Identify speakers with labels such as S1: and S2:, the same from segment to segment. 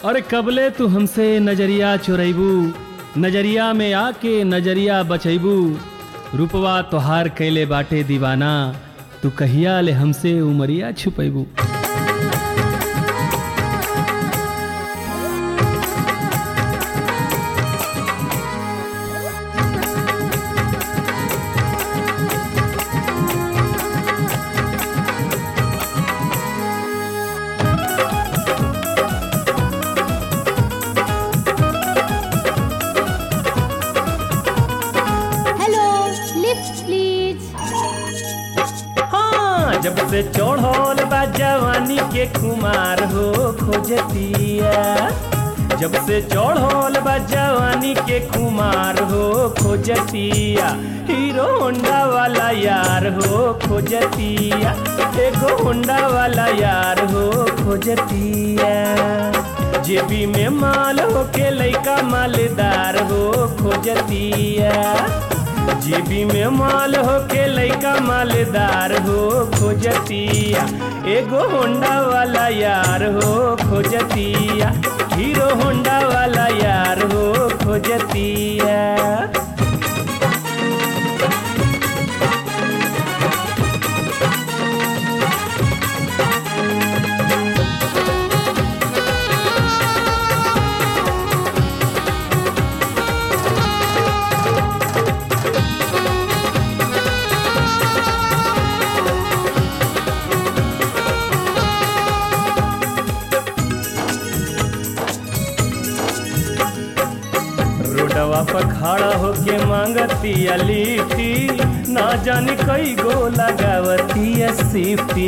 S1: अरे कबले तू हमसे नजरिया चुरैबू नजरिया में आके नजरिया बचैबू रूपवा तोहार कैले बाटे दीवाना तू कहिया ले हमसे उमरिया छुपैबू
S2: हेलो लिफ्ट प्लीज
S1: हाँ जब से चढ़ल बा जवानी के कुमार हो खोजतिया जब से चढ़ल बा जवानी के कुमार हो खोजतिया हीरो होंडा वाला यार हो खोजतिया एगो होंडा वाला यार हो खोजतिया जेबी में माल हो के लइका मालदार हो खोजतिया जेबी में माल हो के लइका मालदार हो खोजतिया एगो होंडा वाला यार हो खोजतिया हीरो होंडा वाला यार हो खोजतिया रोडवा पर खड़ा होके मांगती लिट्टी ना जाने कई गो लगावती सिफ्टी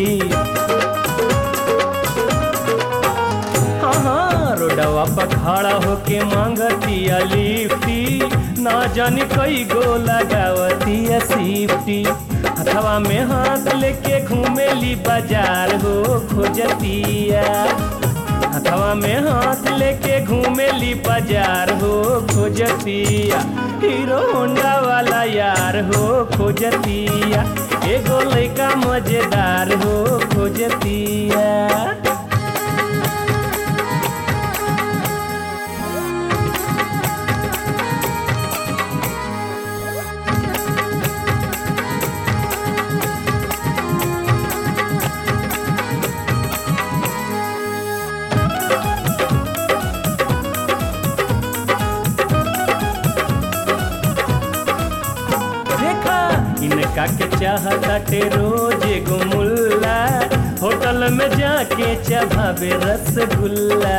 S1: हाँ हाँ रोडवा पर खड़ा होके मांगती लिफ्टी ना जाने कई गो लगावती सिफ्टी हथवा में हाथ लेके घूमेली बाजार हो खोजतिया हथवा में हाथ लेके घूमेली बाजार हो खोजतिया हीरो होंडा वाला यार हो खोजतिया एगो लइका मजेदार हो खोजतिया देखा इनका के चाहताटे रोज एगो मुल्ला होटल में जाके चबावे रसगुल्ला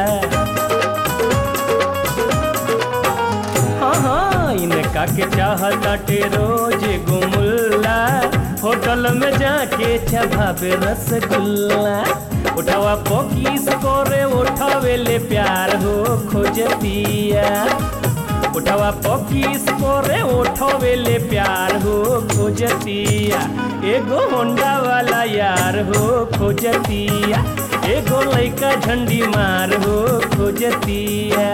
S1: हाँ हाँ इनका के चाहताटे रोज एगो मुल्ला होटल में जाके चबावे रसगुल्ला उठावा पोकीस करे उठावे ले प्यार हो खोजतिया उठवा पकीस करे उठवेले प्यार हो खोजतिया एगो होंडा वाला यार हो खोजतिया एगो लइका झंडी मार हो खोजतिया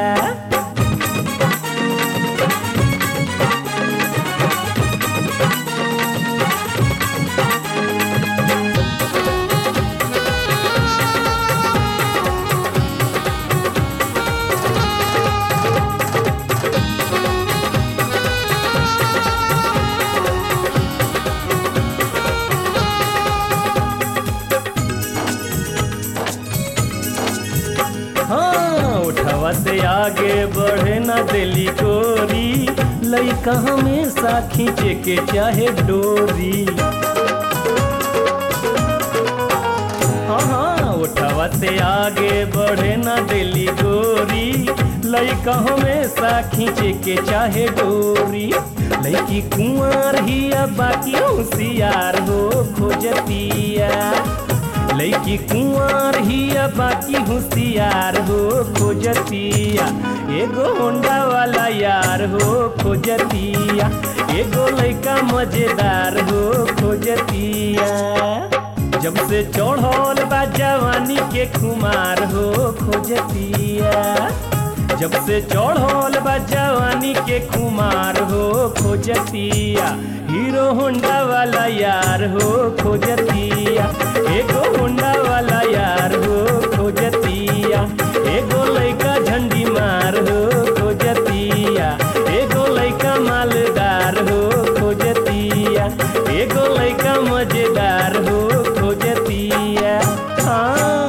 S1: हाँ उठवा से आगे बढ़े ना दिली गोरी लइका हमेशा खींचे के चाहे डोरी हाँ हाँ उठवा से आगे बढ़े ना दिली गोरी लइका हमेशा खींचे के चाहे डोरी लइकी कुंवर ही अब बाकी होशियार हो खोजतिया लइकी कुंवर ही अब बाकी होशियार हो खोजतिया एगो होंडा वाला यार हो खोजतिया एगो लइका मजेदार हो खोजतिया जब से चढ़ल बा जवानी के खुमार हो खोजतिया जब से चढ़ल बा जवानी के खुमार हो खोजतिया हीरो होंडा वाला यार हो खोजतिया एगो होंडा वाला यार हो खोजतिया एगो लइका एगो लइका मजेदार हो खोजतिया हाँ